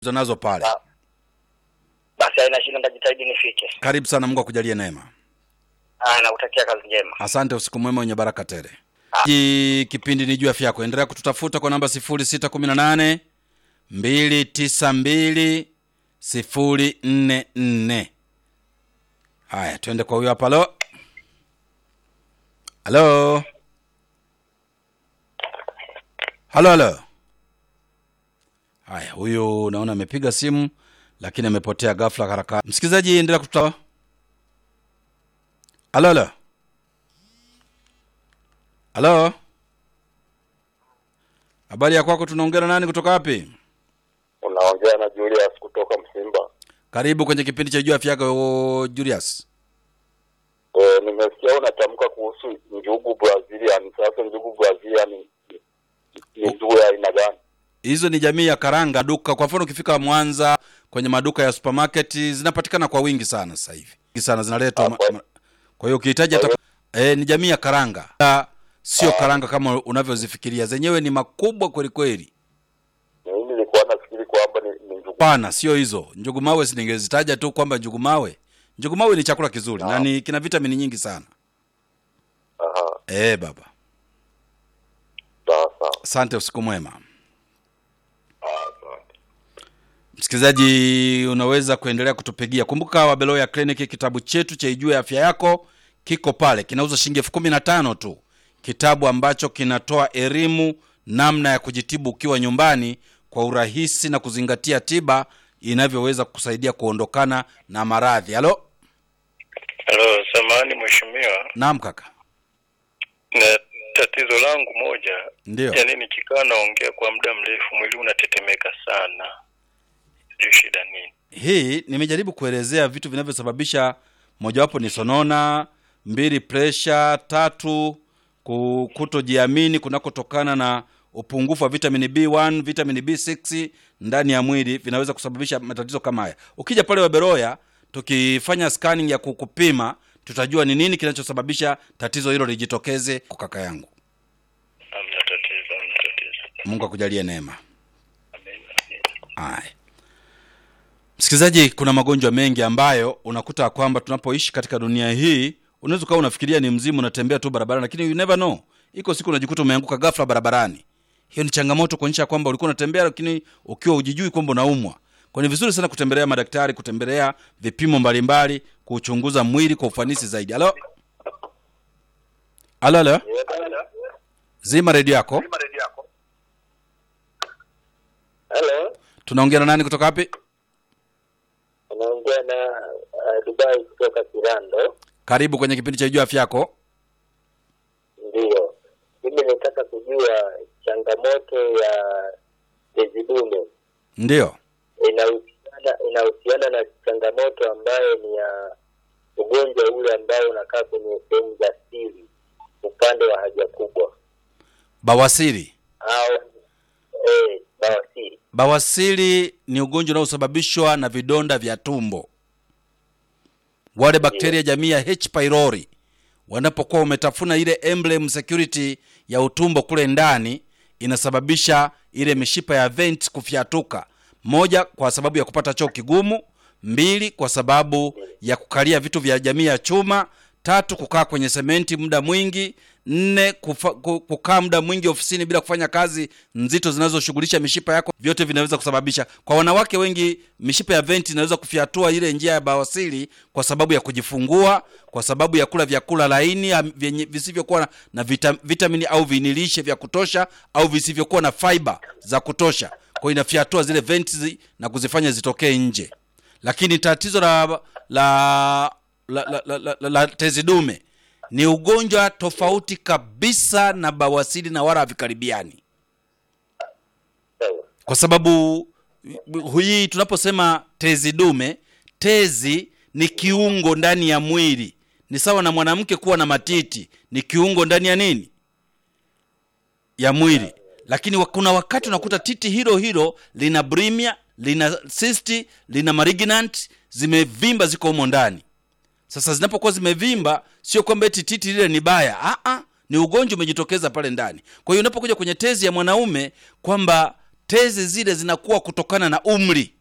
nazo pale. Sawa. Basi haina shida, nitajitahidi nifike. Karibu sana, Mungu akujalie neema. Ah, nakutakia kazi njema. Asante, usiku mwema wenye baraka tele. Hii kipindi ni juu ya afya yako. Endelea kututafuta kwa namba 0618 292 044. Haya, twende kwa huyo hapa. Halo, halo, halo, halo. Haya, huyu naona amepiga simu lakini amepotea ghafla haraka. Msikilizaji, endelea kututa. Halo, halo. Halo, habari ya kwako? Tunaongea na nani kutoka wapi? Unaongea na Julius kutoka Msimba. Karibu kwenye kipindi cha juu afya yako Julius. E, nimesikia unatamka kuhusu njugu Brazilian. Sasa njugu Brazilian ni ni njugu ya aina gani? Hizo ni jamii ya karanga duka. Kwa mfano, ukifika Mwanza kwenye maduka ya supermarket zinapatikana kwa wingi sana sasa hivi, Wingi sana zinaletwa. ma- Hapo. ma- Kwa hiyo ukihitaji hata eh, ni jamii ya karanga, Ah, sio karanga kama unavyozifikiria. Zenyewe ni makubwa kweli kweli. Mimi nilikuwa nafikiri kwamba ni, ni njugu. Hapana, sio hizo. Njugu mawe siningezitaja tu kwamba njugu mawe. Njugu mawe ni chakula kizuri na ni kina vitamini nyingi sana. Aha, Eh, baba. sawa sawa. Asante, usiku mwema. Ah, asante. Msikilizaji, unaweza kuendelea kutupigia. Kumbuka Wabeloya Clinic, kitabu chetu cha Ijue Afya Yako kiko pale, kinauza shilingi elfu kumi na tano tu, kitabu ambacho kinatoa elimu namna ya kujitibu ukiwa nyumbani kwa urahisi na kuzingatia tiba inavyoweza kusaidia kuondokana na maradhi. Halo, Halo, samahani mheshimiwa, naam kaka, na tatizo langu moja, ndio yaani nikikaa naongea kwa muda mrefu mwili unatetemeka sana, sijui shida nini. hii nimejaribu kuelezea vitu vinavyosababisha mojawapo ni sonona mbili presha tatu ku- kutojiamini kunakotokana na upungufu wa vitamini b1 vitamini b6 ndani ya mwili vinaweza kusababisha matatizo kama haya ukija pale waberoya tukifanya scanning ya kukupima tutajua ni nini kinachosababisha tatizo hilo lijitokeze kwa kaka yangu Hamna tatizo, hamna tatizo. mungu akujalie neema Amen. Haya, msikilizaji, kuna magonjwa mengi ambayo unakuta kwamba tunapoishi katika dunia hii, unaweza ukawa unafikiria ni mzimu, unatembea tu barabarani, lakini you never know, iko siku unajikuta umeanguka ghafla barabarani. Hiyo ni changamoto kuonyesha kwamba ulikuwa unatembea, lakini ukiwa hujijui kwamba unaumwa. Kwa ni vizuri sana kutembelea madaktari, kutembelea vipimo mbalimbali, kuchunguza mwili kwa ufanisi zaidi. Halo, halo, halo, zima redio yako. Hello, Tunaongea na nani kutoka wapi? unaongea na uh, Dubai kutoka Kirando. Karibu kwenye kipindi cha Jua Afya Yako. Ndiyo, mimi nataka kujua changamoto ya tezi dume Ndio. inahusiana inahusiana na changamoto ambayo ni ya ugonjwa ule ambao unakaa kwenye sehemu za siri upande wa haja kubwa Bawasiri. au eh, bawasiri. Bawasiri ni ugonjwa unaosababishwa na vidonda vya tumbo. Wale bakteria jamii ya H pylori wanapokuwa wametafuna ile emblem security ya utumbo kule ndani, inasababisha ile mishipa ya vent kufyatuka. Moja, kwa sababu ya kupata choo kigumu; mbili, kwa sababu ya kukalia vitu vya jamii ya chuma; tatu, kukaa kwenye sementi muda mwingi; nne, kufa, ku- kukaa muda mwingi ofisini bila kufanya kazi nzito zinazoshughulisha mishipa yako. Vyote vinaweza kusababisha. Kwa wanawake wengi, mishipa ya venti inaweza kufyatua ile njia ya bawasiri kwa sababu ya kujifungua, kwa sababu ya kula vyakula laini am- vyenye visivyokuwa na, na vita, vitamini au vinilishe vya kutosha au visivyokuwa na fiber za kutosha. Kwa hiyo inafyatua zile venti zi- na kuzifanya zitokee nje. Lakini tatizo la la la, la, la, la, la, la tezi dume ni ugonjwa tofauti kabisa na bawasiri na wala havikaribiani Sawa. kwa sababu hii tunaposema tezi dume tezi ni kiungo ndani ya mwili ni sawa na mwanamke kuwa na matiti ni kiungo ndani ya nini ya mwili lakini wa- kuna wakati unakuta titi hilo hilo lina brimia lina cyst lina malignant zimevimba ziko humo ndani sasa zinapokuwa zimevimba sio kwamba eti titi lile ni baya Aa, ni ugonjwa umejitokeza pale ndani kwa hiyo unapokuja kwenye tezi ya mwanaume kwamba tezi zile zinakuwa kutokana na umri